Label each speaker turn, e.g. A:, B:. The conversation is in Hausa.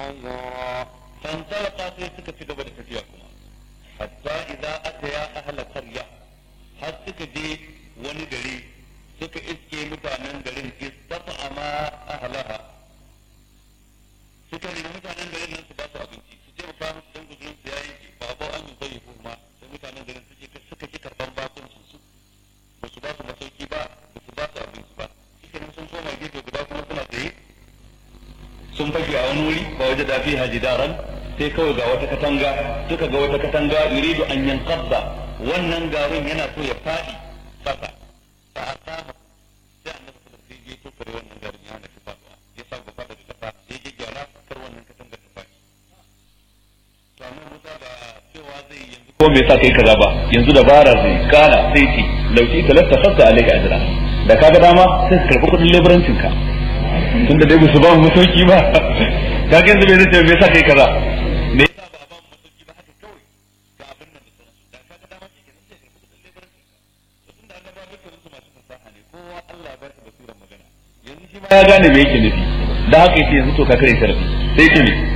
A: عذرا
B: فانطلقا sai suka ci gaba da tafiya kuma hatta idza ataya ahla qarya har suka je wani gari suka iske mutanen garin istata'ama ahlaha suka nemi mutanen garin nan su ba su abinci su je mu kawo musu dan guzurin su yayin ki ba ba an yi zai kuma sai mutanen garin suke suka ki karban bakuncin su ba su ba su masauki ba ba su ba su abinci ba shi sun koma gefe guda kuma suna tsaye sun fage a wani wuri ba waje da fiha jidaran sai kawai ga wata katanga suka ga wata katanga yuridu an yanqadda wannan garin yana so ya fadi kasa fa asama sai annabi sallallahu alaihi wasallam ya tokare wannan garin ya hana shi faduwa ya sa gaba da kasa ya ji gyara kar wannan katanga ta fadi to amma Musa ba cewa zai yanzu ko me yasa kai kaza ba yanzu dabara zai kana sai ki lauki talasta khassa alayka ajra da kaga dama sai ka karbi kudin leburancin ka tun da dai ba su ba mu masauki ba ka ga yanzu bai zai me yasa kai kaza me yasa ba a ba mu masauki ba haka kawai ga abin nan da sauransu da ka ga dama shi kenan sai ka rubuta labarin ka tun da annaba dukkan su masu fasaha ne kowa Allah ya ba shi basirar magana yanzu shi ma ya gane me yake nufi da haka yake yanzu to ka kare sharadi sai ce me